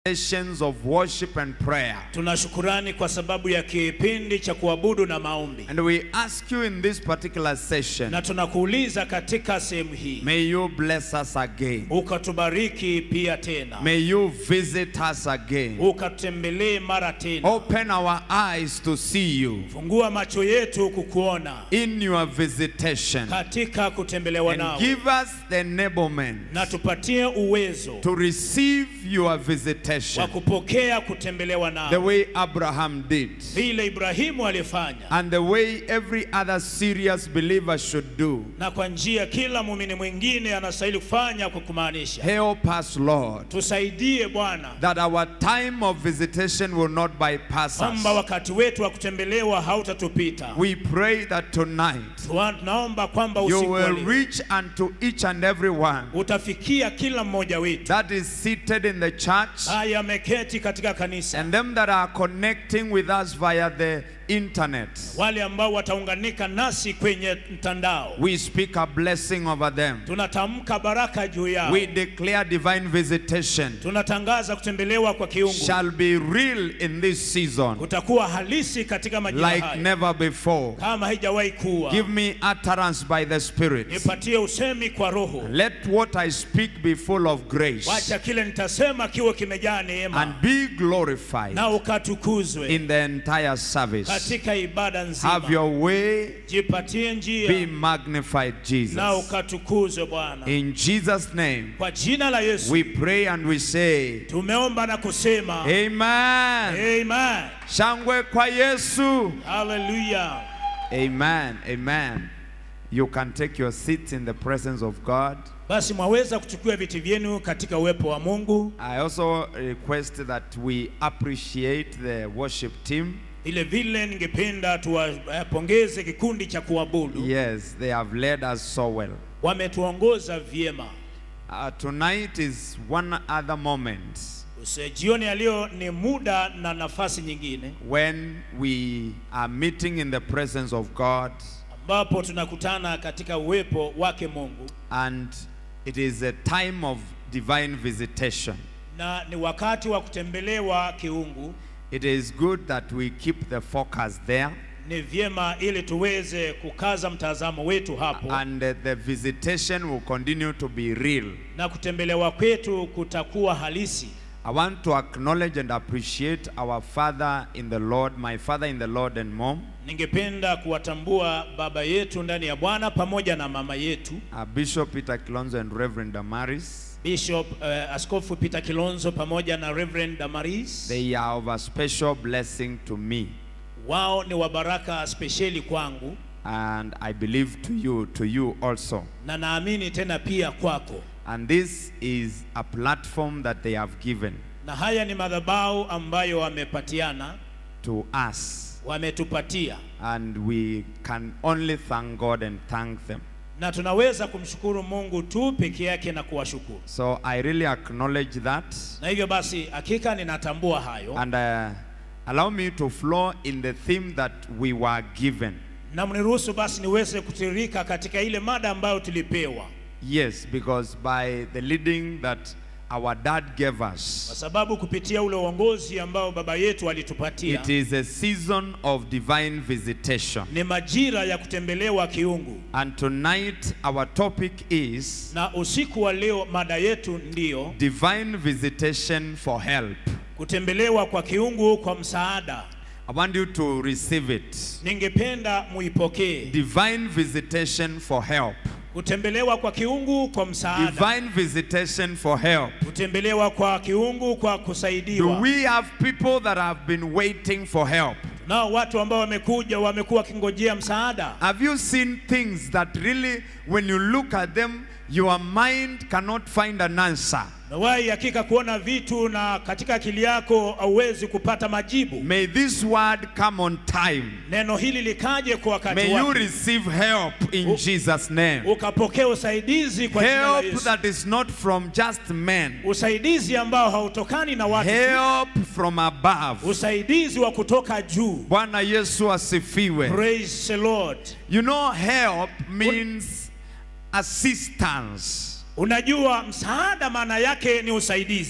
sessions of worship and prayer. Tuna shukurani kwa sababu ya kipindi cha kuabudu na maombi, And we ask you in this particular session, na tunakuuliza katika sehemu hii may you bless us again. ukatubariki pia tena, May you visit us again. ukatutembelee mara tena, Open our eyes to see you fungua macho yetu kukuona in your visitation katika kutembelewa and nawe, give us the enablement na tupatie uwezo to receive your wa visitation kupokea kutembelewa the nawe way Abraham did vile Ibrahimu alifanya, and the way every other serious believer should do. na kwa njia kila muumini mwingine anastahili kufanya kwa kumaanisha. Help us, Lord, Tusaidie Bwana that our time of visitation will not bypass kwamba us. wakati wetu wa kutembelewa hautatupita. We pray that tonight Tuwa- Tunaomba kwamba you usiku wa will leo reach unto each and every one utafikia kila mmoja wetu that is seated in the church haya ameketi katika kanisa, and them that are connecting with us via the internet. wale ambao wataunganika nasi kwenye mtandao. We speak a blessing over them. Tunatamka baraka juu yao, We declare divine visitation tunatangaza kutembelewa kwa kiungu shall be real in this season kutakuwa halisi katika majira like haya never before. kama haijawahi kuwa. Give me utterance by the Spirit. Nipatie usemi kwa Roho, Let what I speak be full of grace wacha kile nitasema kiwe kimejaa and neema be glorified na ukatukuzwe in the entire service. katika ibada Have nzima. your way, Jipatie be njia magnified, na Jesus. ukatukuzwe Bwana. In Jesus' name, Kwa jina la Yesu we pray and we say, tumeomba na kusema Amen. amen. Shangwe kwa Yesu. Haleluya. Amen. Amen. You can take your seats in the presence of God. Basi mwaweza kuchukua viti vyenu katika uwepo wa Mungu. I also request that we appreciate the worship team. Vile vile ningependa tuwapongeze kikundi cha kuabudu, Yes, they have led us so well. wametuongoza vyema. Uh, tonight is one other moment Use- Jioni ya leo ni muda na nafasi nyingine when we are meeting in the presence of God ambapo tunakutana katika uwepo wake Mungu, and it is a time of divine visitation. na ni wakati wa kutembelewa kiungu. It is good that we keep the focus there Ni vyema ili tuweze kukaza mtazamo wetu hapo, and uh, the visitation will continue to be real. na kutembelewa kwetu kutakuwa halisi. I want to acknowledge and appreciate our father in the Lord, my father in the Lord and mom, Ningependa kuwatambua baba yetu ndani ya Bwana pamoja na mama yetu uh, Bishop Peter Kilonzo and Reverend Damaris. Bishop uh, Askofu Peter Kilonzo pamoja na Reverend Damaris. They are of a special blessing to me Wao ni wa baraka spesheli kwangu and I believe to you, to you also. na naamini tena pia kwako, And this is a platform that they have given na haya ni madhabahu ambayo wamepatiana, to us. wametupatia, And we can only thank God and thank them. na tunaweza kumshukuru Mungu tu peke yake na kuwashukuru. So I really acknowledge that. Na hivyo basi, hakika ninatambua hayo, And uh, allow me to flow in the theme that we were given. na mniruhusu basi niweze kutiririka katika ile mada ambayo tulipewa, Yes, because by the leading that our dad gave kwa us, sababu kupitia ule uongozi ambao baba yetu alitupatia it is a season of divine visitation. ni majira ya kutembelewa kiungu. And tonight, our topic is Na usiku wa leo mada yetu ndiyo divine visitation for help. kutembelewa kwa kiungu kwa msaada. I want you to receive it. Ningependa muipokee Divine visitation for help. kutembelewa kwa kiungu kwa msaada, Divine visitation for help. kutembelewa kwa kiungu kwa Do kusaidiwa. we have people that have been waiting for help? Nao watu ambao wamekuja wamekuwa wakingojea msaada. Have you seen things that really, when you look at them, your mind cannot find an answer? Nawahi hakika kuona vitu na katika akili yako hauwezi kupata majibu. May this word come on time. Neno hili likaje kwa wakati May you wake, receive help in U- Jesus' name. ukapokea usaidizi kwa jina la Help Yesu, that is not from just men, usaidizi ambao hautokani na watu tu, help from above. usaidizi wa kutoka juu. Bwana Yesu asifiwe. Praise the Lord. You know, help means assistance. Unajua msaada maana yake ni usaidizi.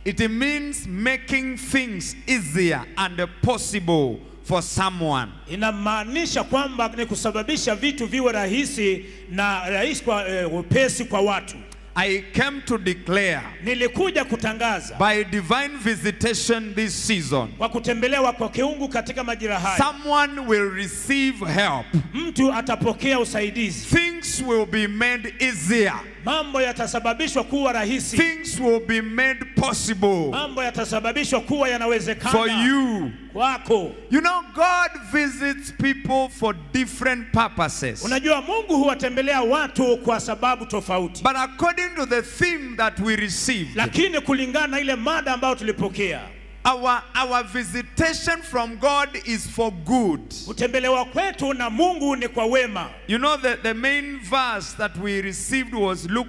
It means making things easier and possible for someone. inamaanisha kwamba ni kusababisha vitu viwe rahisi na rahisi kwa eh, upesi kwa watu. I came to declare Nilikuja kutangaza by divine visitation this season, kwa kutembelewa kwa kiungu katika majira haya, someone will receive help. mtu atapokea usaidizi, Things will be made easier. mambo yatasababishwa kuwa rahisi, Things will be made possible mambo yatasababishwa kuwa for yanawezekana you. kwako. You know, God visits people for different purposes. Unajua, Mungu huwatembelea watu kwa sababu tofauti, But according to the theme that we received, lakini kulingana na ile mada ambayo tulipokea, our, our visitation from God is for good. kutembelewa kwetu na Mungu ni kwa wema. You know, the, the main verse that we received was Luke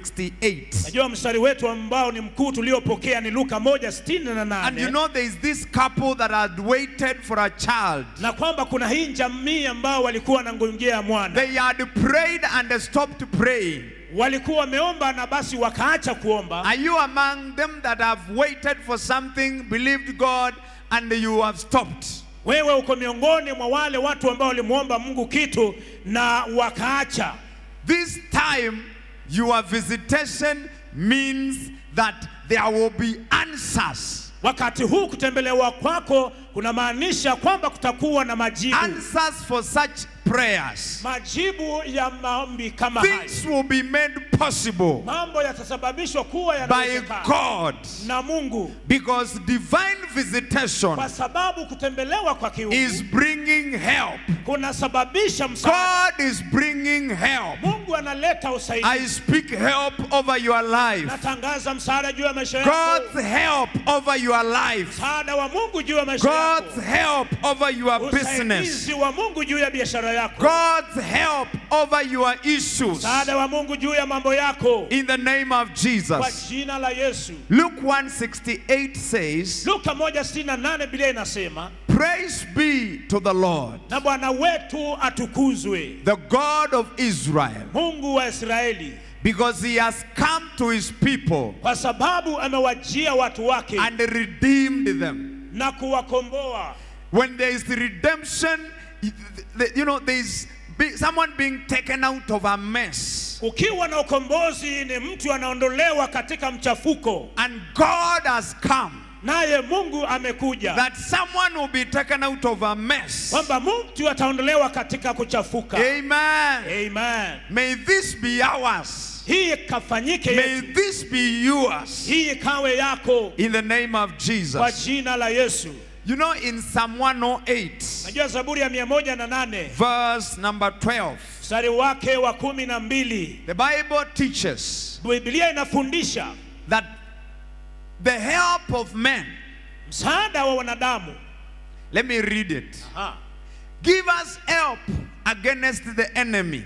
168. Najua mstari wetu ambao ni mkuu tuliopokea ni Luka moja sitini na And you nane know, there is this couple that had waited for a child. na kwamba kuna hii jamii ambao walikuwa wanangojea mwana, They had prayed and they stopped praying. walikuwa wameomba na basi wakaacha kuomba. Are you among them that have waited for something, believed God, and you have stopped? Wewe uko miongoni mwa wale watu ambao walimwomba Mungu kitu na wakaacha. This time, your visitation means that there will be answers. Wakati huu kutembelewa kwako kunamaanisha kwamba kutakuwa na majibu, Answers for such prayers. majibu ya maombi kama haya. Things will be made possible Mambo yatasababishwa kuwa by yanawezekana God na Mungu, because divine visitation kwa sababu kutembelewa kwa kiungu is bringing help. kunasababisha msaada. God is bringing help. Mungu analeta usaidizi. I speak help over your life. Natangaza msaada juu ya maisha yako, God's help over your life. msaada wa Mungu juu ya maisha God's yako, help over your business. usaidizi wa Mungu juu ya biashara yako, God's help over your issues. msaada wa Mungu juu ya mambo yako, In the name of kwa Jesus. jina la Yesu. Luke 168 says, Luka 1:68 Biblia inasema, Praise be to the Lord, na Bwana wetu atukuzwe, the God of Israel, Mungu wa Israeli, because he has come to his people kwa sababu amewajia watu wake and redeemed them. na kuwakomboa. When there is redemption, you know, there is be- someone being taken out of a mess. Ukiwa na ukombozi ni mtu anaondolewa katika mchafuko, And God has come naye Mungu amekuja that someone will be taken out of a mess. kwamba mtu ataondolewa katika kuchafuka. Amen. Amen. May this be ours. Hii ikafanyike May yetu, this be yours. hii ikawe yako In the name of kwa Jesus. jina la Yesu. You know, in Psalm 108, Najua Zaburi ya mia moja na nane verse number 12, mstari wake wa kumi na mbili the Bible teaches Biblia inafundisha that the help of men, msaada wa wanadamu let me read it. Aha. Give us help against the enemy.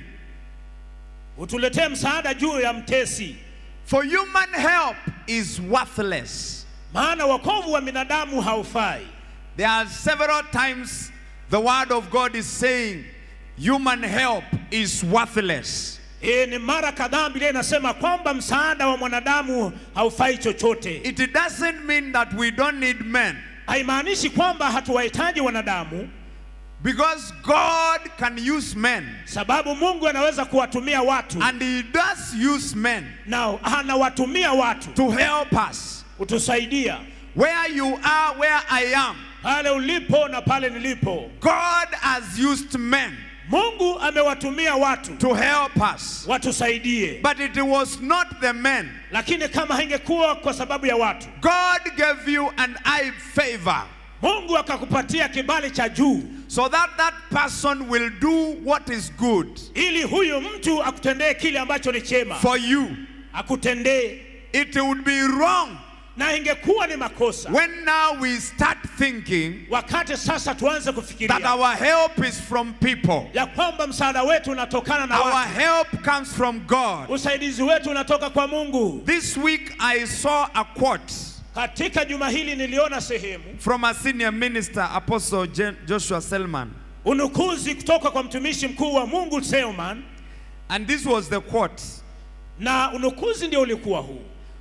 utuletee msaada juu ya mtesi, For human help is worthless. maana wokovu wa binadamu haufai. There are several times the word of God is saying human help is worthless. E, ni mara kadhaa Biblia inasema kwamba msaada wa mwanadamu haufai chochote. It doesn't mean that we don't need men Haimaanishi kwamba hatuwahitaji wanadamu, because God can use men sababu Mungu anaweza kuwatumia watu and He does use men na anawatumia watu to help us. kutusaidia Where you are, where I am, pale ulipo na pale nilipo. God has used men Mungu amewatumia watu to help us. watusaidie, But it was not the men. lakini kama haingekuwa kwa sababu ya watu, God gave you an eye favor Mungu akakupatia kibali cha juu so that that person will do what is good ili huyu mtu akutendee kile ambacho ni chema, for you. akutendee. It would be wrong Na ingekuwa ni makosa when now we start thinking wakati sasa tuanze that kufikiria our help is from people. ya kwamba msaada wetu unatokana na Our watu, help comes from God. usaidizi wetu unatoka kwa Mungu. This week I saw a quote Katika juma hili niliona sehemu from a senior minister, Apostle Je- Joshua Selman. unukuzi kutoka kwa mtumishi mkuu wa Mungu Selman, And this was the quote na unukuzi ndio ulikuwa huu: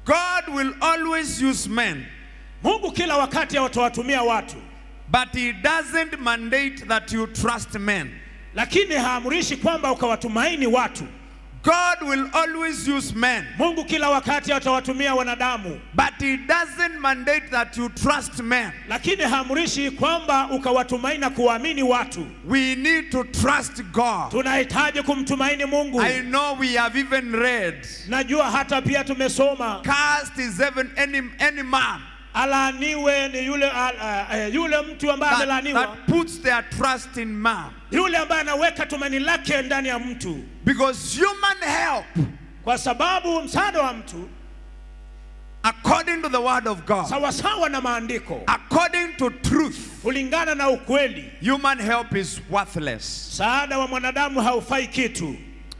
God will always use men, Mungu kila wakati atawatumia watu, but He doesn't mandate that you trust men. lakini haamrishi kwamba ukawatumaini watu. God will always use men, Mungu kila wakati atawatumia wanadamu, but He doesn't mandate that you trust men. lakini haamrishi kwamba ukawatumaini na kuwaamini watu. We need to trust God. Tunahitaji kumtumaini Mungu. I know we have even read, Najua hata pia tumesoma Cast is even any, any man alaaniwe ni yule, a, a, a, yule mtu ambaye that, amelaaniwa, that puts their trust in man. yule ambaye anaweka tumaini lake ndani ya mtu, Because human help, kwa sababu msaada wa mtu according to the word of God, sawasawa na maandiko, according to truth, kulingana na ukweli, human help is worthless. msaada wa mwanadamu haufai kitu.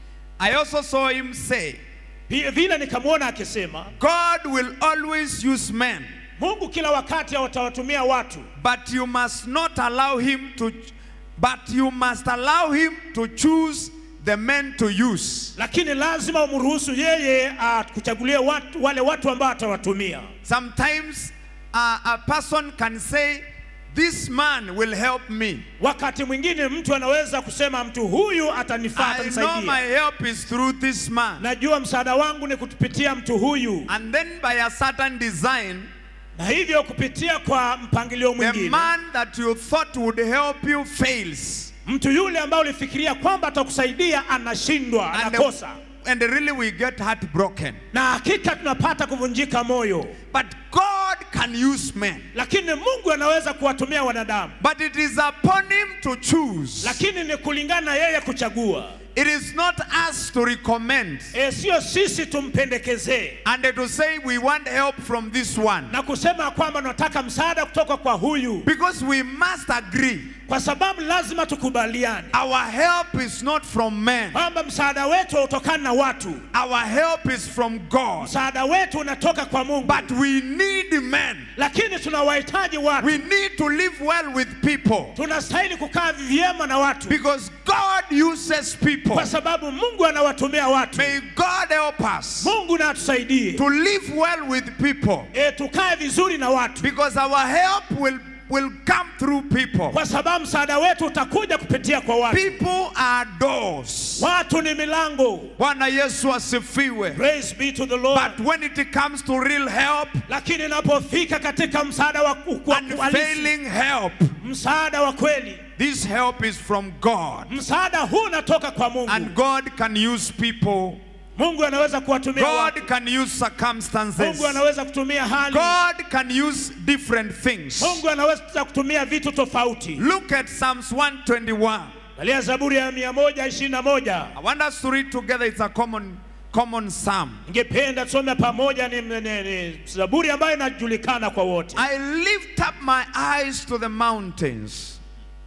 I also saw him say, Pia vile nikamwona akisema God will always use men, Mungu kila wakati atawatumia watu, but you must not allow him to but you must allow him to choose the men to use. lakini lazima umruhusu yeye akuchagulie watu, wale watu ambao atawatumia. Sometimes uh, a person can say, This man will help me. Wakati mwingine mtu anaweza kusema mtu huyu atanifaa, I know my atanisaidia. help is through this man. Najua msaada wangu ni kutupitia mtu huyu, And then by a certain design, na hivyo kupitia kwa mpangilio the mwingine, man that you thought would help you fails. mtu yule ambaye ulifikiria kwamba atakusaidia anashindwa, And, anakosa, and really we get heartbroken. na hakika tunapata kuvunjika moyo. But God can use men. Lakini Mungu anaweza kuwatumia wanadamu, But it is upon him to choose. lakini ni kulingana na yeye kuchagua. It is not us to recommend E, sio sisi tumpendekezee and to say we want help from this one. na kusema kwamba tunataka msaada kutoka kwa huyu, Because we must agree kwa sababu lazima tukubaliane our help is not from men, kwamba msaada wetu hautokani na watu, our help is from God. msaada wetu unatoka kwa Mungu. But we need men. Lakini tunawahitaji watu, We need to live well with people tunastahili kukaa vyema na watu, because God uses people. kwa sababu Mungu anawatumia watu. May God help us Mungu na atusaidie to live well with people e, tukae vizuri na watu, because our help will, will come through people. kwa sababu msaada wetu utakuja kupitia kwa watu. People are doors. Watu ni milango. Bwana Yesu asifiwe. Praise be to the Lord. But when it comes to real help, Lakini inapofika katika msaada wa ku- wa kuhalisi, unfailing help, msaada wa kweli, this help is from God. msaada huu unatoka kwa Mungu. And God can use people. Mungu anaweza kuwatumia watu. God can use circumstances. Mungu anaweza kutumia hali. God can use different things. Mungu anaweza kutumia vitu tofauti. Look at Psalms 121. Angalia Zaburi ya 121. I want us to read together. It's a common, common psalm. Ningependa tusome pamoja, ni, ni, ni Zaburi ambayo inajulikana kwa wote. I lift up my eyes to the mountains.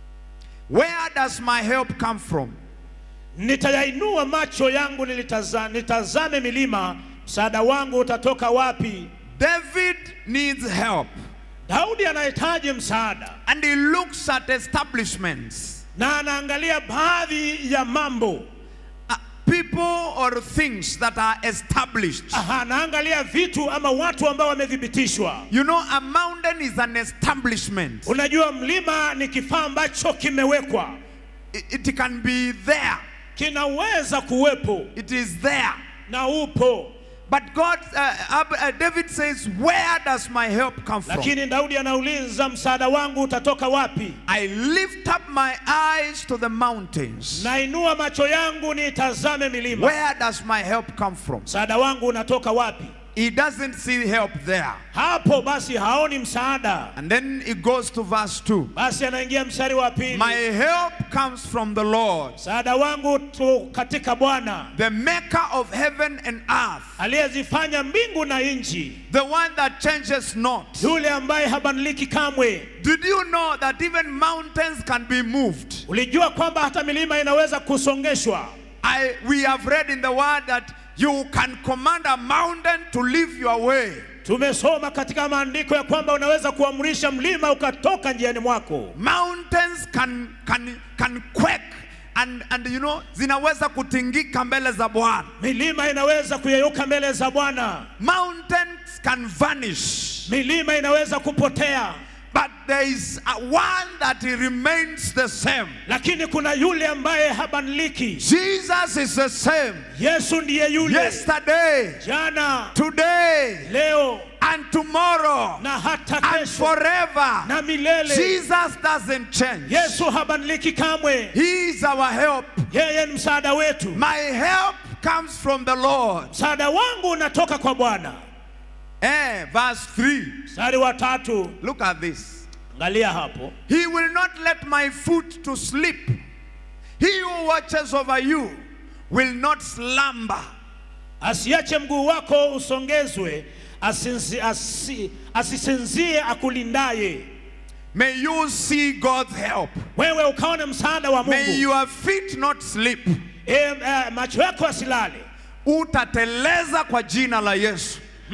Where does my help come from? Nitayainua macho yangu nilitaza, nitazame milima, msaada wangu utatoka wapi? David needs help. Daudi anahitaji msaada And he looks at establishments, na anaangalia baadhi ya mambo. uh, people or things that are established. Aha, anaangalia vitu ama watu ambao wamethibitishwa. You know, a mountain is an establishment. Unajua, mlima ni kifaa ambacho kimewekwa, It, it can be there. kinaweza kuwepo It is there. na upo, But God, uh, Ab- uh, David says, Where does my help come from? lakini Daudi anauliza msaada wangu utatoka wapi? I lift up my eyes to the mountains. Nainua macho yangu nitazame milima, Where does my help come from? msaada wangu unatoka wapi? He doesn't see help there. Hapo basi haoni msaada, And then he goes to verse 2. basi anaingia mstari wa pili, My help comes from the Lord, msaada wangu tu katika Bwana the maker of heaven and earth, aliyezifanya mbingu na nchi, the one that changes not. yule ambaye habadiliki kamwe. Did you know that even mountains can be moved? Ulijua kwamba hata milima inaweza kusongeshwa? I, we have read in the word that you can command a mountain to leave your way. Tumesoma katika maandiko ya kwamba unaweza kuamrisha mlima ukatoka njiani mwako. Mountains can, can, can quake and, and you know zinaweza kutingika mbele za Bwana. milima inaweza kuyeyuka mbele za Bwana, Mountains can vanish, milima inaweza kupotea, but there is a one that remains the same. lakini kuna yule ambaye habadiliki. Jesus is the same Yesu ndiye yule yesterday, jana, today, leo and tomorrow, na hata and kesho forever. na milele. Jesus doesn't change. Yesu habadiliki kamwe, He is our help. yeye ni msaada wetu. My help comes from the Lord. Msaada wangu unatoka kwa Bwana. Eh, verse 3. Mstari wa tatu, Look at this. angalia hapo. He will not let my foot to sleep. He who watches over you will not slumber. Asiache mguu wako usongezwe, asinzi, asi, asisinzie akulindaye. May you see God's help. Wewe ukaone msaada wa May Mungu. your feet not slip. E, e, macho yako asilale. Utateleza kwa jina la Yesu.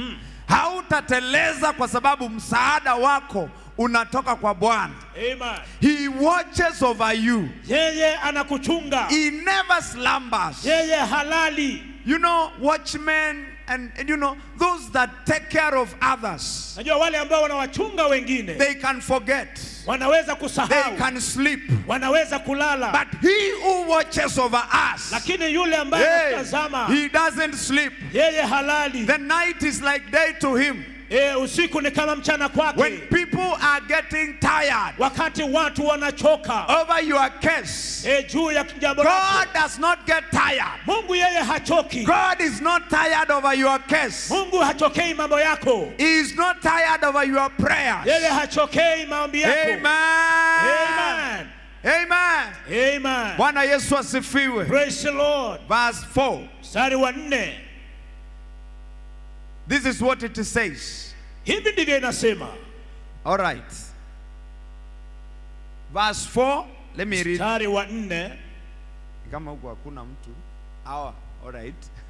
Hautateleza kwa sababu msaada wako unatoka kwa Bwana. Amen. He watches over you. Yeye anakuchunga, He never slumbers. yeye halali. You know, watchmen and, and you know, those that take care of others, Najua wale ambao wanawachunga wengine they can forget, wanaweza they kusahau, can sleep. wanaweza kulala, But he who watches over us, lakini yule ambaye hey, anatazama he doesn't sleep. yeye halali. The night is like day to him. E, usiku ni kama mchana When kwake. people are getting tired Wakati watu wanachoka over your case, e, juu ya jambo lako, God does not get tired. Mungu yeye hachoki. God is not tired over your case. Mungu hachokei mambo yako, He is not tired over your prayers. yeye hachokei maombi yako. Amen. Amen. Amen. Amen. Bwana Yesu asifiwe. Praise the Lord. Verse 4. Mstari wa nne, This is what it says. hivi ndivyo inasema. All right. Verse 4. Let me read. Mstari wa nne, Kama huko hakuna mtu. Hawa. All right.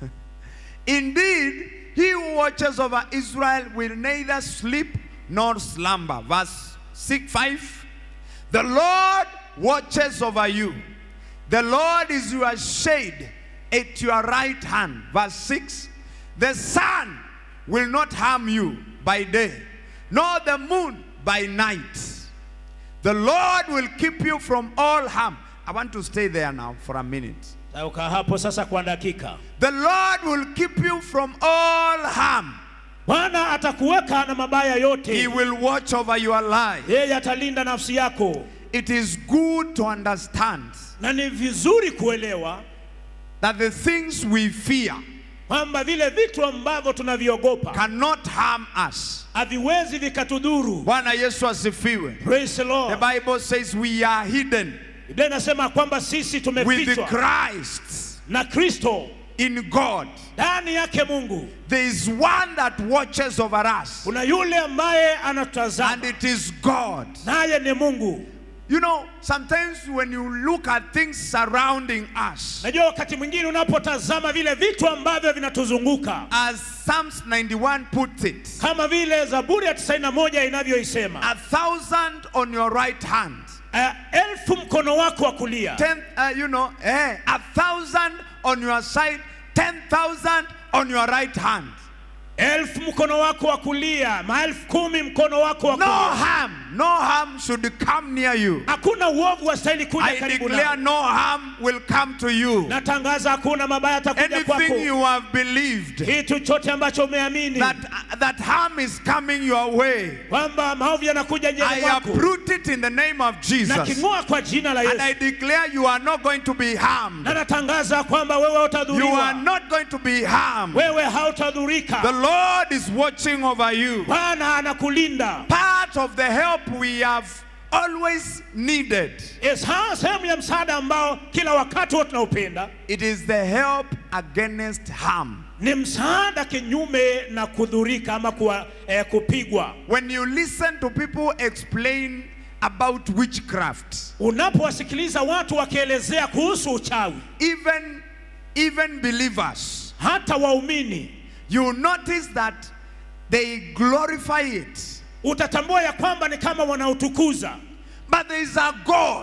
Indeed, he who watches over Israel will neither sleep nor slumber. Verse 6 5. The Lord watches over you. The Lord is your shade at your right hand. Verse 6. The sun will not harm you by day, nor the moon by night. The Lord will keep you from all harm. I want to stay there now for a minute. Tauka hapo sasa kwa dakika. The Lord will keep you from all harm. Bwana atakuweka na mabaya He yote, will watch over your life. yeye atalinda nafsi yako, It is good to understand na ni vizuri kuelewa that the things we fear kwamba vile vitu ambavyo tunaviogopa cannot harm us. haviwezi vikatudhuru. Bwana Yesu asifiwe. Praise the The Lord. Bible says we are hidden Biblia inasema kwamba sisi with tumefichwa Christ na Kristo in God. ndani yake Mungu. There is one that watches over us, Kuna yule ambaye and anatazama, it is God. naye ni Mungu. You know, sometimes when you look at things surrounding us, Najua wakati mwingine unapotazama vile vitu ambavyo vinatuzunguka as Psalms 91 puts it, kama vile Zaburi ya 91 inavyoisema, a thousand on your right hand, uh, elfu mkono wako wa kulia ten, uh, you know, eh, a thousand on your side, ten thousand on your right hand. elfu mkono wako wa kulia, maelfu kumi mkono wako wa No kulia. harm, no harm should come near you. Hakuna uovu wastahili kuja I karibu declare nao. no harm will come to you. Natangaza hakuna mabaya atakuja kwako. Anything you have believed Kitu chote ambacho umeamini that that harm is coming your way, kwamba maovu yanakuja I njani mwako, uproot it in the name of na Jesus. king'oa kwa jina la And Yesu, I declare you are not going to be harmed. na natangaza kwamba wewe You are hautadhuriwa, not going to be harmed. wewe The hautadhurika. Lord is watching over you. Bwana anakulinda. Part of the help we have always needed. Yes, ha- sehemu ya msaada ambao kila wakati wote tunaupenda It is the help against harm. ni msaada kinyume na kudhurika ama kuwa, eh, kupigwa. When you listen to people explain about witchcraft, Unapowasikiliza watu wakielezea kuhusu uchawi, even even believers, hata waumini, you notice that they glorify it. utatambua ya kwamba ni kama wanautukuza, But there is a God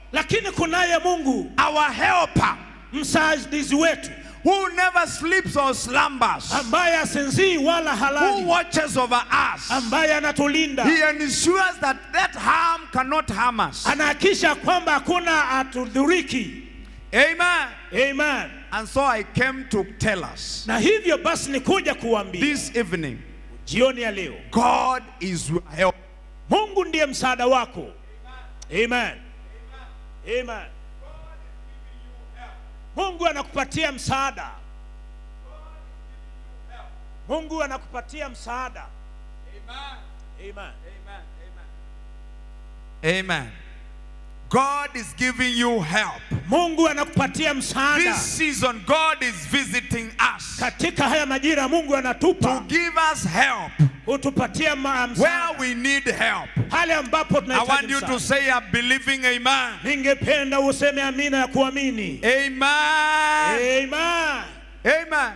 lakini kunaye mungu our helper, msaidizi wetu who never sleeps or slumbers, ambaye asinzii wala who halali watches over us. ambaye anatulinda He ensures that that harm cannot harm us. anahakisha kwamba hakuna atudhuriki Amen. amen And so I came to tell us na hivyo basi ni kuja kuambia this evening jioni ya leo God is your help. mungu ndiye msaada wako amen amen mungu anakupatia msaada mungu anakupatia msaada amen Amen. God is giving you help. mungu anakupatia msaada This season, God is visiting us katika haya majira mungu to anatupa give us help hutupatia ma- where msaada we need help. hali ambapo I want tunahitaji you to msaada say, I'm believing, Amen. ningependa useme amina ya kuamini Amen. amen Amen.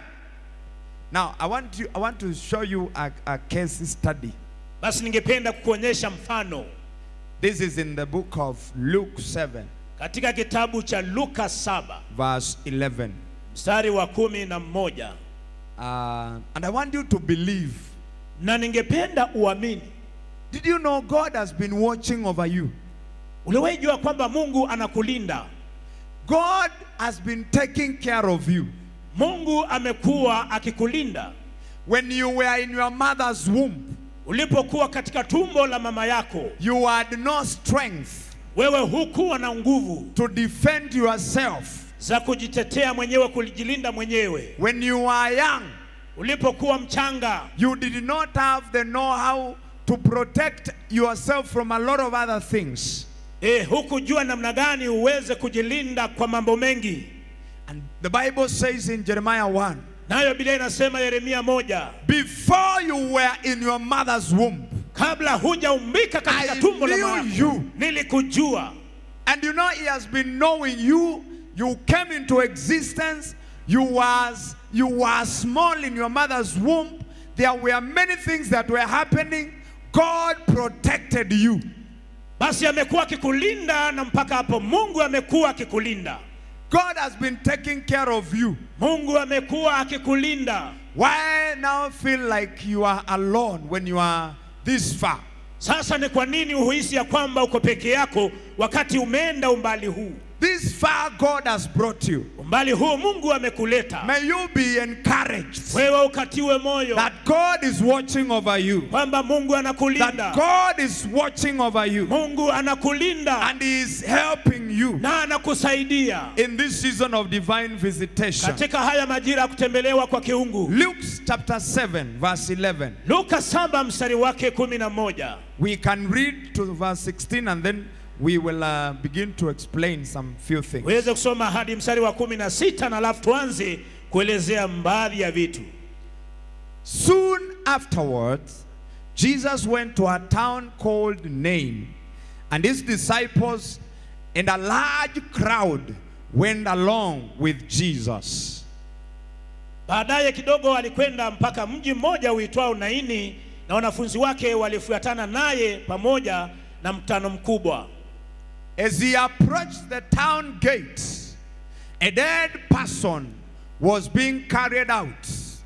Now, I want you. I want to show you a, a case study. basi ningependa kukuonyesha mfano This is in the book of Luke 7, katika kitabu cha luka 7 verse 11. mstari wa kumi na mmoja Uh, and I want you to believe. na ningependa uamini Did you know God has been watching over you? uliwahi jua kwamba mungu anakulinda God has been taking care of you. mungu amekuwa akikulinda When you were in your mother's womb, ulipokuwa katika tumbo la mama yako you had no strength wewe hukuwa na nguvu to defend yourself. za kujitetea mwenyewe kujilinda mwenyewe When you were young, ulipokuwa mchanga you did not have the know-how to protect yourself from a lot of other things. e, hukujua namna gani uweze kujilinda kwa mambo mengi And the Bible says in Jeremiah 1, nayo biblia inasema yeremia moja before you were in your mother's womb, kabla hujaumbika katika I tumbo la knew mama you. yako nilikujua And you know, he has been knowing you. You came into existence. You was you were small in your mother's womb. There were many things that were happening. God protected you. basi amekuwa akikulinda na mpaka hapo mungu amekuwa akikulinda God has been taking care of you. mungu amekuwa akikulinda Why now feel like you are alone when you are this far? sasa ni kwa nini uhisi ya kwamba uko peke yako wakati umeenda umbali huu This far God has brought you. umbali huu mungu amekuleta May you be encouraged wewe ukatiwe moyo that God is watching over you. kwamba mungu That anakulinda God is watching over you. mungu anakulinda And He is helping you. na anakusaidia in this season of divine visitation. katika haya majira ya kutembelewa kwa kiungu Luke chapter 7, verse 11. luka saba mstari wake kumi na moja We can read to verse 16 and then we will uh, begin to explain some few things. uweze kusoma hadi mstari wa kumi na sita na alafu tuanze kuelezea baadhi ya vitu Soon afterwards, Jesus went to a town called Nain, and his disciples and a large crowd went along with Jesus. baadaye kidogo alikwenda mpaka mji mmoja uitwao naini na wanafunzi wake walifuatana naye pamoja na mkutano mkubwa As he approached the town gate, a dead person was being carried out.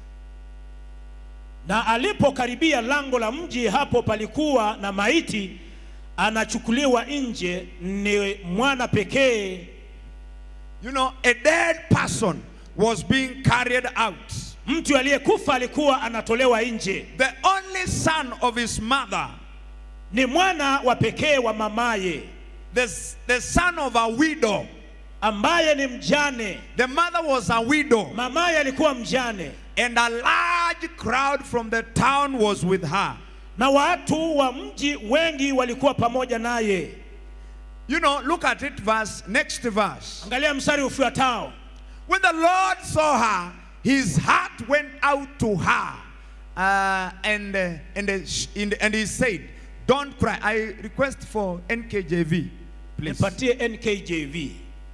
na alipokaribia lango la mji hapo palikuwa na maiti anachukuliwa nje ni mwana pekee You know, a dead person was being carried out. mtu aliyekufa alikuwa anatolewa nje The only son of his mother, ni mwana wa pekee wa mamaye the, the son of a widow. ambaye ni mjane The mother was a widow, mamaye alikuwa mjane and a large crowd from the town was with her. na watu wa mji wengi walikuwa pamoja naye You know, look at it, verse next verse. angalia mstari ufuatao When the Lord saw her, his heart went out to her, uh, and uh, and uh, sh- and and he said, "Don't cry." I request for NKJV, please. nipatie nkjv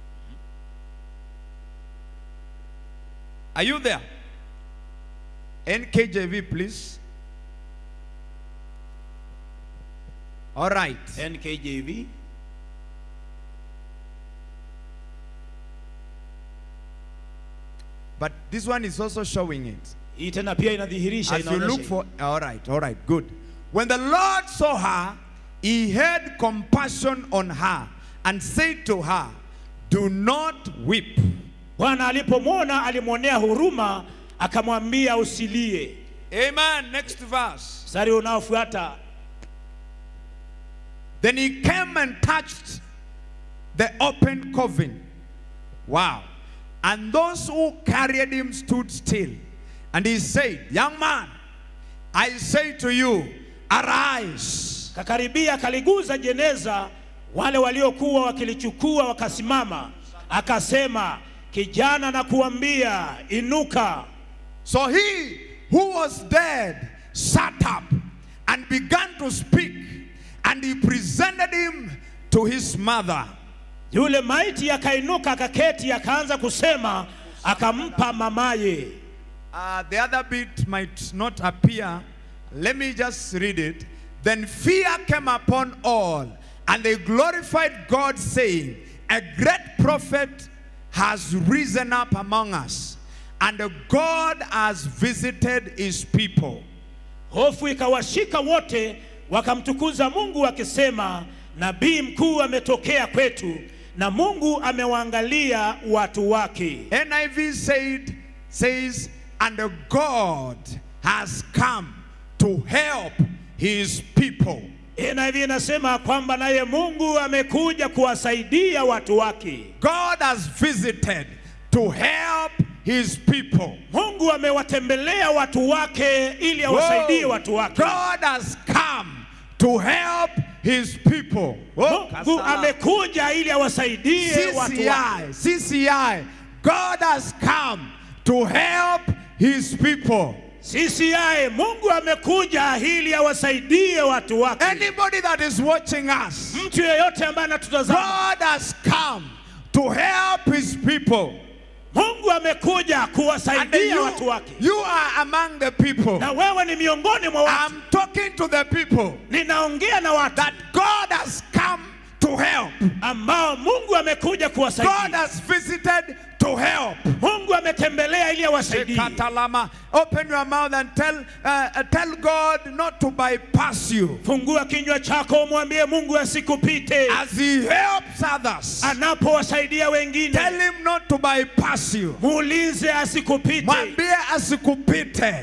Are you there? NKJV, please. All right. nkjv But this one is also showing it. hii tena pia inadhihirisha As you look inaonyesha for, all right, all right, good. When the Lord saw her, he had compassion on her and said to her, Do not weep. bwana alipomwona alimwonea huruma akamwambia usilie Amen. Next verse. mstari unaofuata Then he came and touched the open coffin. Wow. And those who carried him stood still. And he said, Young man, I say to you, arise. kakaribia akaliguza jeneza wale waliokuwa wakilichukua wakasimama akasema kijana na kuambia inuka So he who was dead sat up and began to speak, and he presented him to his mother. yule maiti akainuka akaketi akaanza kusema akampa mamaye Uh, the other bit might not appear. Let me just read it. Then fear came upon all, and they glorified God, saying, A great prophet has risen up among us, and God has visited his people. hofu ikawashika wote wakamtukuza mungu wakisema nabii mkuu ametokea kwetu na mungu amewaangalia watu wake NIV said, says, and God has come to help his people. NIV inasema kwamba naye mungu amekuja kuwasaidia watu wake God has visited to help his people. mungu amewatembelea watu wake ili awasaidie Whoa. watu wake God has come to help his people. Whoa. mungu amekuja ili awasaidie watu wake CCI, CCI, God has come to help his people. CCI Mungu amekuja ili awasaidie watu wake. Anybody that is watching us, Mtu yeyote ambaye anatutazama, God has come to help his people. Mungu amekuja And kuwasaidia watu you, wake, you are among the people. na wewe ni miongoni mwa watu. I'm talking to the people Ninaongea na watu that God has come to help. ambao Mungu amekuja God kuwasaidia. has visited to help. Mungu ametembelea ili awasaidie. Katalama. Open your mouth and tell, uh, uh, tell God not to bypass you Fungua kinywa chako, umwambie Mungu asikupite as He helps others. anapowasaidia Tell wengine. Him not to bypass you. Muulize asikupite. Mwambie asikupite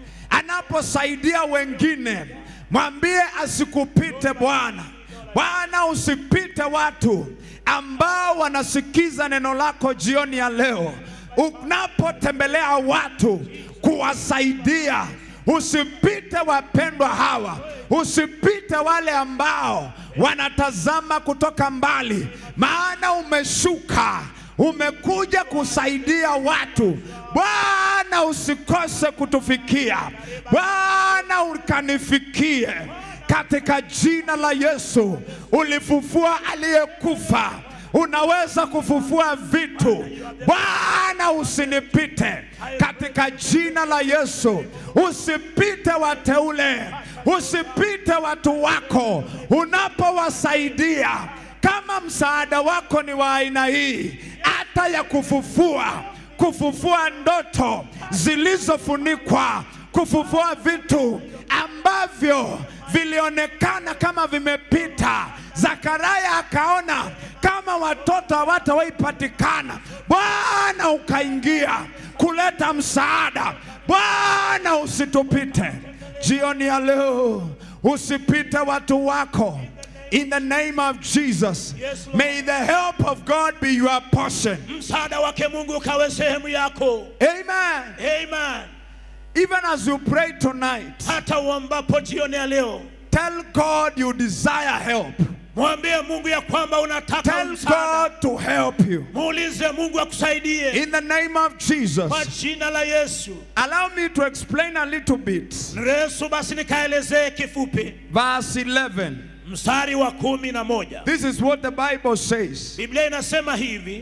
anaposaidia wengine. Mwambie asikupite Bwana. Bwana, usipite watu ambao wanasikiza neno lako jioni ya leo. Unapotembelea watu kuwasaidia, usipite wapendwa hawa, usipite wale ambao wanatazama kutoka mbali, maana umeshuka umekuja kusaidia watu. Bwana, usikose kutufikia. Bwana, ukanifikie katika jina la Yesu. Ulifufua aliyekufa, unaweza kufufua vitu. Bwana, usinipite katika jina la Yesu. Usipite wateule, usipite watu wako unapowasaidia kama msaada wako ni wa aina hii, hata ya kufufua, kufufua ndoto zilizofunikwa, kufufua vitu ambavyo vilionekana kama vimepita. Zakaria akaona kama watoto hawatawahi patikana. Bwana ukaingia kuleta msaada. Bwana usitupite jioni ya leo, usipite watu wako. In the name of Jesus, Yes, Lord. may the help of God be your portion. Msaada wake Mungu ukawe sehemu yako. Amen. Amen. Even as you pray tonight, Hata uambapo jioni ya leo, tell God you desire help. mwambie Mungu ya kwamba unataka Tell msaada. God to help you. Muulize Mungu akusaidie In the name of Jesus. kwa jina la Yesu. Allow me to explain a little bit. Yesu, basi nikaelezee kifupi Verse 11. mstari wa kumi na moja. This is what the Bible says. Biblia inasema hivi,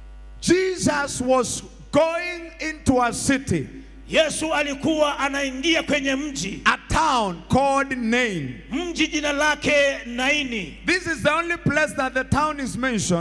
Jesus was going into a city, Yesu alikuwa anaingia kwenye mji, a town called Nain. mji jina lake Naini. This is the only place that the town is mentioned.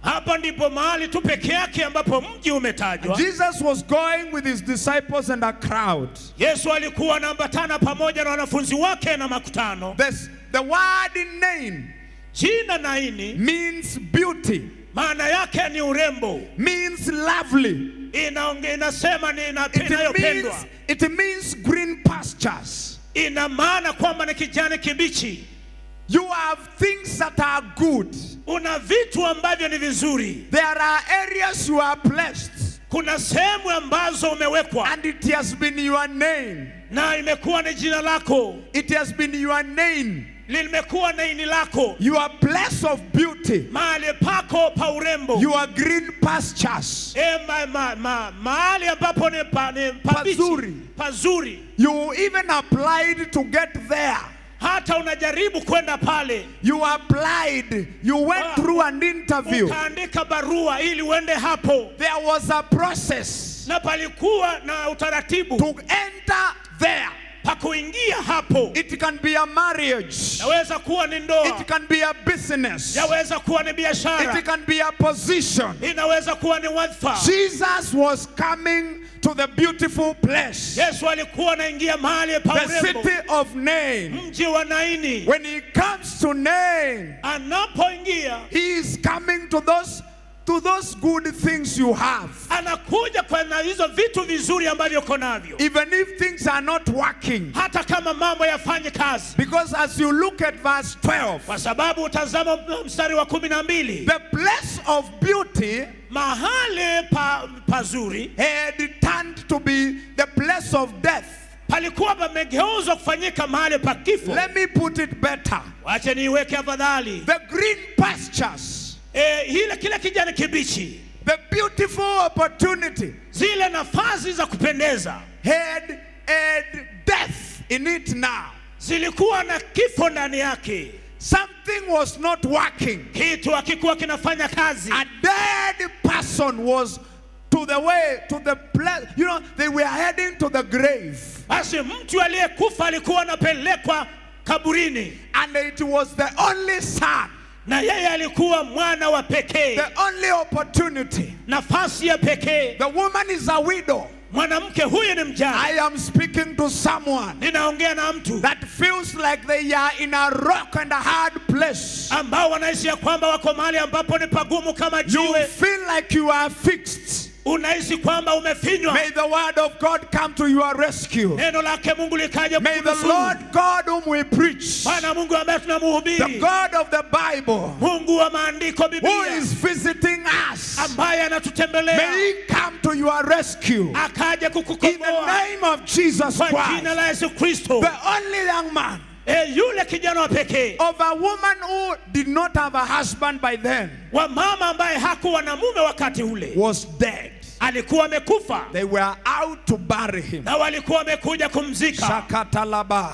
hapa ndipo mahali tu peke yake ambapo mji umetajwa Jesus was going with his disciples and a crowd. yesu alikuwa anaambatana pamoja na wanafunzi wake na makutano This, the word in name jina naini means beauty, maana yake ni urembo means lovely. Inaonge, inasema ni ina- It means, inayopendwa it means green pastures. ina maana kwamba ni kijani kibichi You have things that are good. una vitu ambavyo ni vizuri There are areas you are blessed, kuna sehemu ambazo umewekwa and it has been your name. na imekuwa ni jina lako It has been your name, limekuwa na ini lako your place of beauty, mahali pako pa urembo your green pastures. e, ma, ma, ma, mahali ambapo ni, pa, ni pabichi, Pazuri. pazuri You even applied to get there. hata unajaribu kwenda pale You applied, you went Ah. through an interview. ukaandika barua ili uende hapo There was a process na palikuwa na utaratibu to enter there. pa kuingia hapo It can be a marriage, yaweza kuwa ni ndoa it can be a business, yaweza kuwa ni biashara it can be a position. inaweza kuwa ni wadhifa Jesus was coming to the beautiful place, yesu alikuwa anaingia mahali pa the urembo city of name. mji wa naini When he comes to name, anapoingia he is coming to those to those good things you have. anakuja kwa na hizo vitu vizuri ambavyo uko navyo Even if things are not working. hata kama mambo yafanye kazi Because as you look at verse 12, kwa sababu utazama mstari wa kumi na mbili the place of beauty mahali pa, pazuri had turned to be the place of death. palikuwa pamegeuzwa kufanyika mahali pa kifo Let me put it better. wache niiweke afadhali The green pastures, e, ile kile kijani kibichi the beautiful opportunity zile nafasi za kupendeza had, had death in it now. zilikuwa na kifo ndani yake Something was not working. kitu hakikuwa kinafanya kazi A dead person was to the way, to the place. You know, they were heading to the grave. basi mtu aliyekufa alikuwa anapelekwa kaburini And it was the only son, na yeye alikuwa mwana wa pekee the only opportunity. nafasi ya pekee The woman is a widow. mwanamke huyu ni mjane I am speaking to someone ninaongea na mtu that feels like they are in a rock and a hard place. ambao wanaishi ya kwamba wako mahali ambapo ni pagumu kama You jiwe feel like you are fixed. unahisi kwamba umefinywa May the word of God come to your rescue. neno lake mungu likaja May the kukunusuru. Lord God whom we preach, bwana mungu ambaye the tunamuhubiri God of the Bible, mungu wa maandiko who biblia is visiting us, ambaye may anatutembelea He come to your rescue. akaja In the kukukomboa name of Jesus kwa jina Christ, la yesu kristo the only young man e, yule kijana wa pekee of a woman who did not have a husband by then wa mama ambaye hakuwa na mume wakati ule was dead. alikuwa amekufa They were out to bury him. na walikuwa wamekuja kumzika Shakatalaba.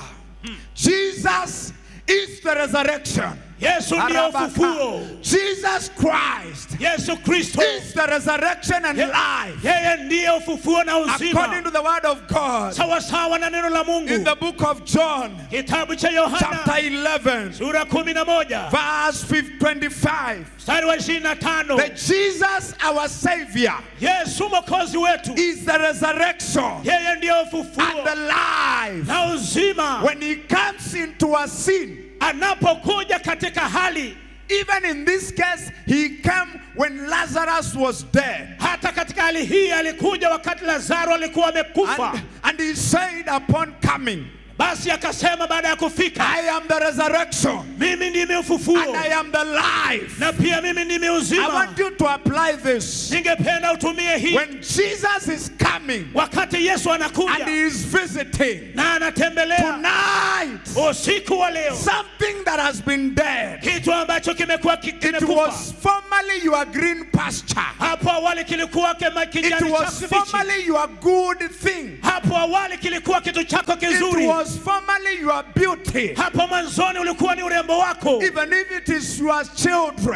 Jesus is the resurrection. yesu ndiyo Arabaka. ufufuo Jesus Christ yesu kristo is the resurrection and life. yeye ndiye ufufuo na According uzima to the word of God sawasawa na neno la in mungu the book of John, kitabu cha chapter yohana 11, sura kumi na moja verse 25. mstari wa ishirini na tano That Jesus, our Savior, yesu mwokozi wetu is the resurrection yeye ndiyo and ufufuo the life. na uzima When He comes into a sin, anapokuja katika hali even in this case, He came when Lazarus was dead. hata katika hali hii alikuja wakati lazaro alikuwa amekufa And, and He said, upon coming, basi akasema baada ya kufika I am the resurrection mimi ndimi ufufuo and I am the life. na pia mimi ndimi I uzima want you to apply this. ningependa utumie hii When Jesus is coming wakati yesu and anakuja He is visiting na anatembelea tonight, usiku wa leo something that has been dead. kitu ambacho kimekuwa ki- It kimekufa was formerly your green pasture. hapo awali kilikuwa kema It kijani was chako kibichi formerly your good thing. hapo awali kilikuwa kitu chako It kizuri was formerly your beauty. hapo mwanzoni ulikuwa ni urembo wako Even if it is your children,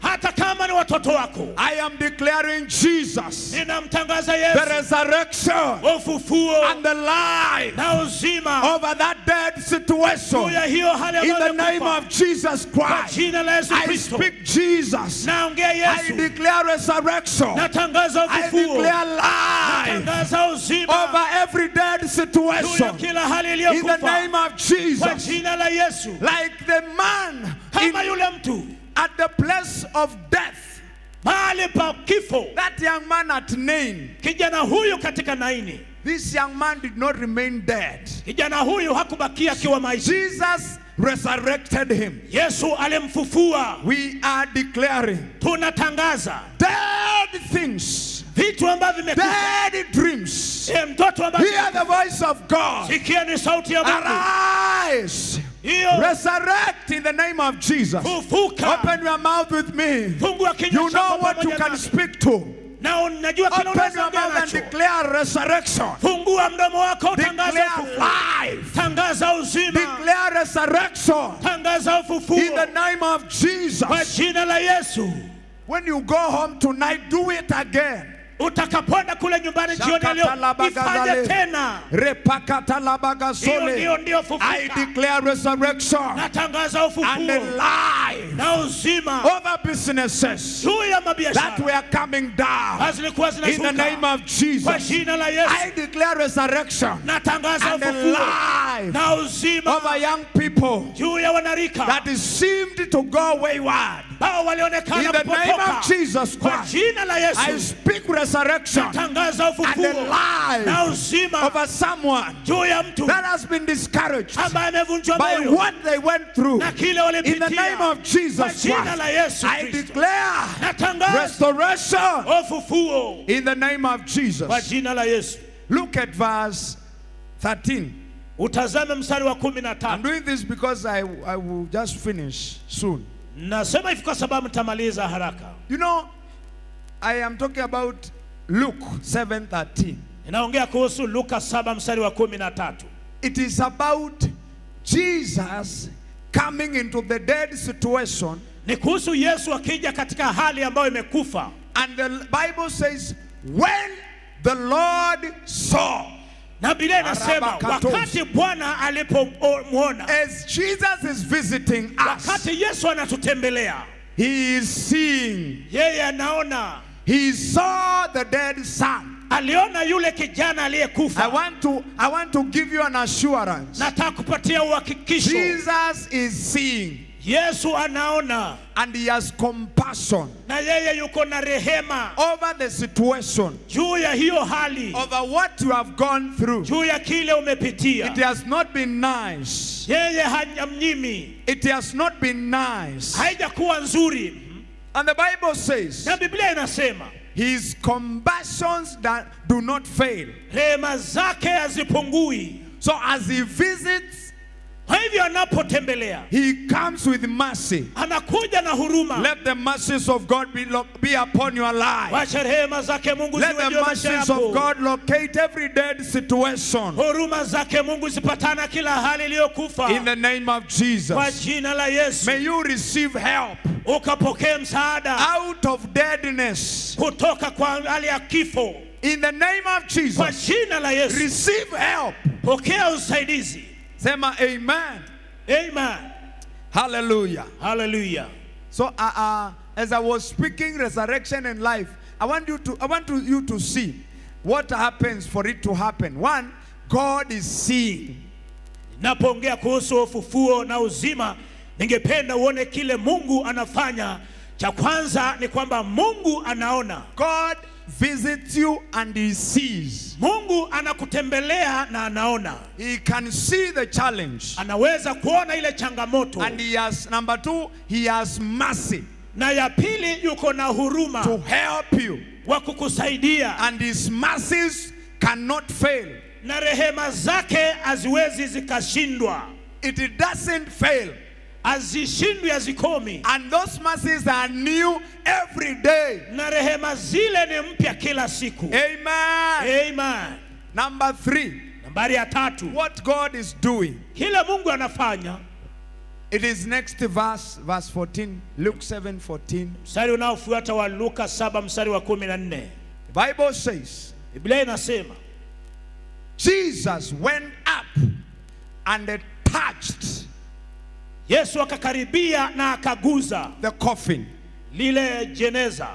hata kama ni watoto wako I am declaring Jesus, ninamtangaza the yesu resurrection ufufuo and the life na uzima over that dead situation. juu ya hiyo hali In ambayo the name imekufa. of Jesus kwa Christ, jina la yesu I kristo speak Jesus. naongea I yesu declare resurrection. natangaza I ufufuo declare life natangaza uzima over every dead juu ya situation. kila hali In the iliyokufa name of kwa Jesus. jina la yesu Like the man kama in, yule mtu at the place of death, mahali pa kifo that young man at Nain, kijana huyu katika naini this young man did not remain dead. kijana huyu hakubakia akiwa maisha Jesus resurrected him. yesu alimfufua We are declaring tunatangaza dead things, vitu ambavyo vimekufa dead dreams. E, mtoto ambaye Hear the voice of God. sikia ni sauti ya mungu Arise. hiyo Resurrect in the name of Jesus. fufuka Open your mouth with me. fungua kinywa You know chako what you pamoja can nami. speak to. na unajua kile Open unaweza your ongea mouth and nacho declare resurrection. fungua mdomo wako utangaza Declare ufufuo life. tangaza uzima Declare resurrection. tangaza ufufuo In the name of kwa Jesus. jina la yesu When you go home tonight, do it again. utakapoenda kule nyumbani jioni ya leo Shakatalabagazale. ifanye tena hiyo ndio Repakatalabagazole. ndio I fufuka declare resurrection natangaza and ufufuo life na uzima over businesses juu ya that mabiashara were coming down. zilikuwa In the zinashuka name of kwa Jesus. jina la I Yesu declare resurrection natangaza and ufufuo life na uzima over young people juu ya wanarika that seemed to go wayward. ambao In walionekana the name of kupotoka Jesus kwa Christ, jina la I Yesu speak resurrection natangaza and ufufuo life na uzima over someone juu ya mtu that has been discouraged ambaye amevunjwa by moyo what they went through. na kile In the name walipitia of Jesus kwa jina la Christ, Yesu I Kristo declare natangaza restoration ufufuo in the name of kwa Jesus. jina la Yesu Look at verse 13. utazame mstari wa kumi na I'm tatu doing this because I, I will just finish soon. nasema hivi kwa sababu nitamaliza haraka You know, I am talking about Luke 7:13. ninaongea kuhusu Luka saba mstari wa kumi na tatu It is about Jesus coming into the dead situation ni kuhusu Yesu akija katika hali ambayo imekufa and the Bible says when the Lord saw na Biblia inasema Arabakatos. wakati Bwana alipomwona, as Jesus is visiting us wakati Yesu anatutembelea, he is seeing yeye anaona, he saw the dead son aliona yule kijana I aliyekufa. want to I want to give you an assurance Nataka kupatia uhakikisho, Jesus is seeing Yesu anaona and he has compassion na yeye yuko na rehema over the situation juu ya hiyo hali, over what you have gone through juu ya kile umepitia. it has not been nice Yeye hanyamnyimi, it has not been nice haijakuwa nzuri, and the bible says na Biblia inasema his compassions that do not fail rehema zake hazipungui. so as he visits Kwa hivyo anapotembelea he comes with mercy anakuja na huruma. let the mercies of god be, lo- be upon your life Wacha rehema zake Mungu let ziwe the juu ya maisha mercies of yako. god locate every dead situation Huruma zake Mungu zipatana kila hali iliyokufa in the name of kwa jesus jina la Yesu, may you receive help ukapokee msaada out of deadness kutoka kwa hali ya kifo in the name of kwa jesus jina la Yesu. receive help Pokea usaidizi. sema amen Amen. hallelujah Hallelujah. so uh, uh, as i was speaking resurrection and life i want you to i want to, you to see what happens for it to happen one god is seeing Napoongea kuhusu ufufuo na uzima, ningependa uone kile Mungu anafanya. Cha kwanza ni kwamba Mungu anaona. god visits you and he sees Mungu anakutembelea na anaona, he can see the challenge anaweza kuona ile changamoto, and he has number two he has mercy na ya pili yuko na to huruma help you wa kukusaidia, and his mercies cannot fail na rehema zake haziwezi zikashindwa, it doesn't fail hazishindwi, hazikomi, and those mercies are new every day na rehema zile ni mpya kila siku. amen Amen. number three Nambari ya tatu, what god is doing kile Mungu anafanya It is next verse, verse 14, Luke 7 14. mstari unaofuata wa luka 7 mstari wa 14 The Bible says, biblia inasema Jesus went up and touched yesu akakaribia na akaguza the coffin. lile jeneza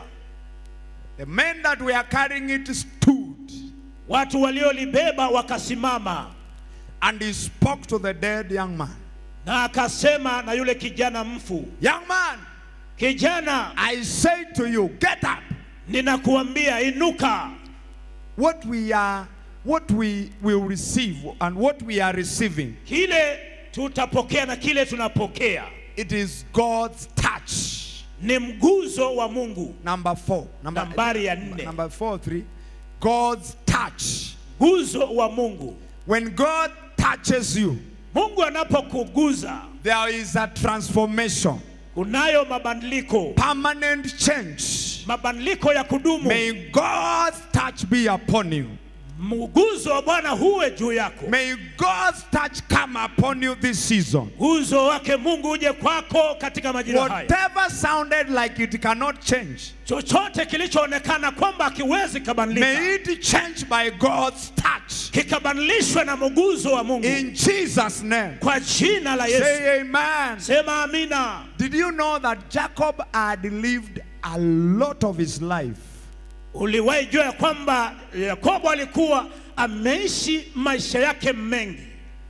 The men that were carrying it stood watu waliolibeba wakasimama and he spoke to the dead young man. na akasema na yule kijana mfu Young man, kijana I say to you, get up. ninakuambia inuka What we are, what we will receive and what we are receiving, kile tutapokea na kile tunapokea it is God's touch. ni mguzo wa mungu Number four. Number, nambari ya nne number four, three. God's touch. mguzo wa mungu When God touches you, mungu anapokuguza there is a transformation, kunayo mabadiliko permanent change. mabadiliko ya kudumu May God's touch be upon you. mguzo wa bwana huwe juu yako May God's touch come upon you this season. uzo wake mungu uje kwako katika majira haya Whatever sounded like it cannot change, chochote kilichoonekana kwamba akiwezi kabadilika may it change by God's touch. kikabadilishwe na mguzo wa mungu In Jesus' name. kwa jina la yesu Say amen. sema amina Did you know that Jacob had lived a lot of his life uliwahi jua ya kwamba yakobo alikuwa ameishi maisha yake mengi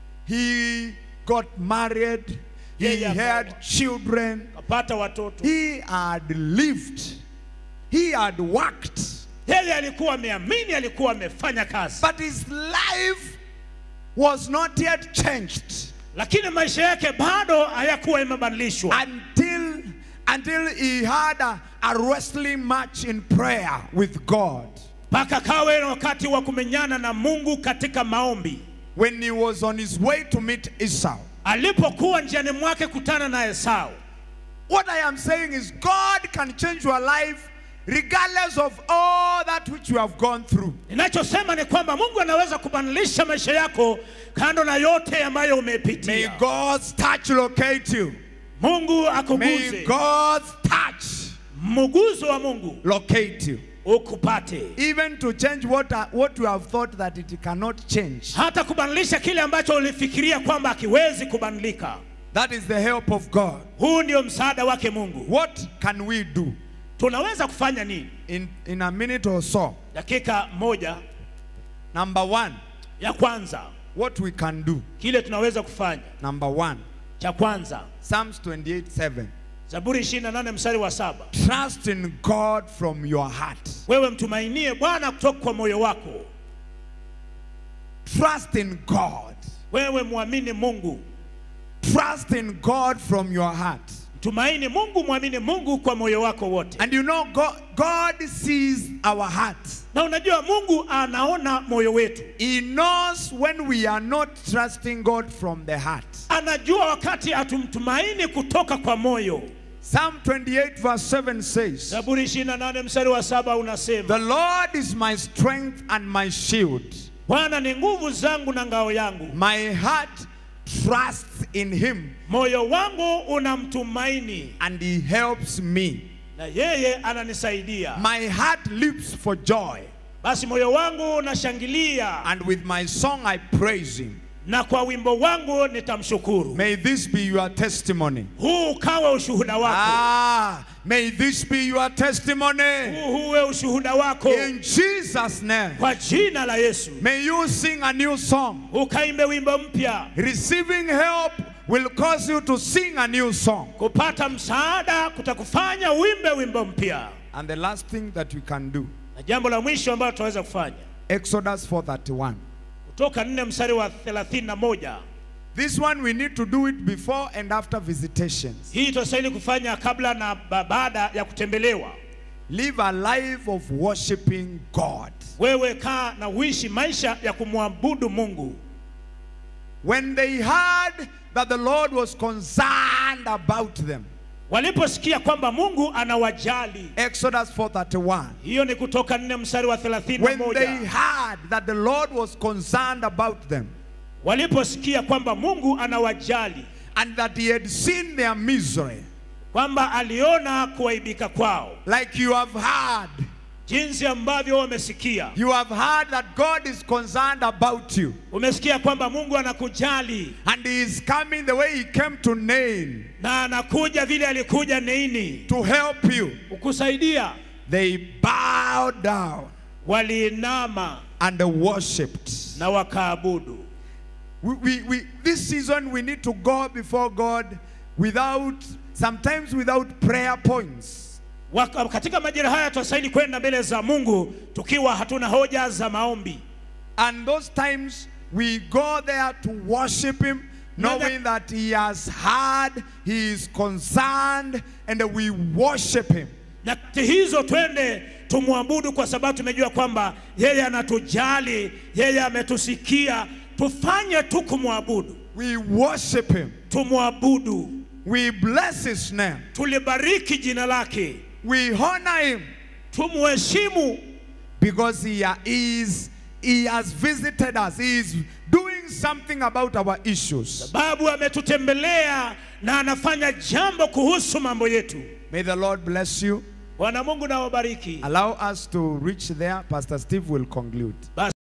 He got married. He Yeah, yeah, had Baba. children. kapata watoto He had lived. He had worked. yeye alikuwa ameamini alikuwa amefanya kazi But his life was not yet changed lakini maisha yake bado hayakuwa imebadilishwa until, until he had a, a wrestling match in prayer with God. mpaka kawe na wakati wa kumenyana na mungu katika maombi When he was on his way to meet Esau. alipokuwa njiani mwake kutana na esau What I am saying is, God can change your life regardless of all that which you have gone through. ninachosema ni kwamba mungu anaweza kubadilisha maisha yako kando na yote ambayo May umepitia God's touch locate you. mungu May akuguze God's touch mguzo wa mungu locate you. ukupate Even to change what, uh, what you have thought that it cannot change. hata kubadilisha kile ambacho ulifikiria kwamba hakiwezi kubadilika That is the help of God. huu ndio msaada wake mungu What can we do? tunaweza kufanya nini In, in a minute or so. dakika moja Number one, ya kwanza what we can do. kile tunaweza kufanya Number one, cha kwanza Psalms 28 7. zaburi 28 mstari wa saba Trust in God from your heart. wewe mtumainie bwana kutoka kwa moyo wako Trust in God. wewe mwamini mungu Trust in God from your heart. tumaini mungu mwamini mungu kwa moyo wako wote And you know, God, God sees our hearts. na unajua mungu anaona moyo wetu He knows when we are not trusting God from the heart. anajua wakati hatumtumaini kutoka kwa moyo Psalm 28, verse 7 says, zaburi 28 mstari wa saba unasema The Lord is my strength and my shield. bwana ni nguvu zangu na ngao yangu My heart trusts in Him, moyo wangu unamtumaini and He helps me. na yeye ananisaidia My heart leaps for joy, basi moyo wangu unashangilia and with my song I praise Him. na kwa wimbo wangu nitamshukuru May this be your testimony. huu ukawe ushuhuda wako Ah, may this be your testimony. huu huwe ushuhuda wako In Jesus' name. kwa jina la yesu May you sing a new song. ukaimbe wimbo mpya Receiving help will cause you to sing a new song. kupata msaada kutakufanya uimbe wimbo mpya And the last thing that we can do, na jambo la mwisho ambalo tutaweza kufanya Exodus 4:31. kutoka nne mstari wa 31 This one we need to do it before and after visitations. hii tutastahili kufanya kabla na ba- baada ya kutembelewa Live a life of worshiping God. wewe kaa na uishi maisha ya kumwabudu mungu When they heard that the Lord was concerned about them, waliposikia kwamba mungu anawajali Exodus 4:31. hiyo ni kutoka nne mstari wa When they 31 heard that the Lord was concerned about them, waliposikia kwamba mungu anawajali and that he had seen their misery. kwamba aliona kuaibika kwao, Like you have heard, jinsi ambavyo wamesikia. you have heard that God is concerned about you. Umesikia kwamba Mungu anakujali And he is coming the way he came to Nain na anakuja vile alikuja Neini to help you. kukusaidia. They bowed down Waliinama and worshipped. na wakaabudu. We, we, we, this season we need to go before God without, sometimes without prayer points. Waka, katika majira haya tunastahili kwenda mbele za Mungu tukiwa hatuna hoja za maombi, And those times we go there to worship Him, knowing that He has heard, He is concerned, and we worship Him. nyakati hizo twende tumwabudu, kwa sababu tumejua kwamba yeye anatujali, yeye ametusikia. Tufanye tu kumwabudu, We worship Him. tumwabudu, We bless His name. tulibariki jina lake, We honor Him tumuheshimu because He is He has visited us. He is doing something about our issues. sababu ametutembelea na anafanya jambo kuhusu mambo yetu. May the Lord bless you. Bwana Mungu na wabariki. Allow us to reach there. Pastor Steve will conclude. Basi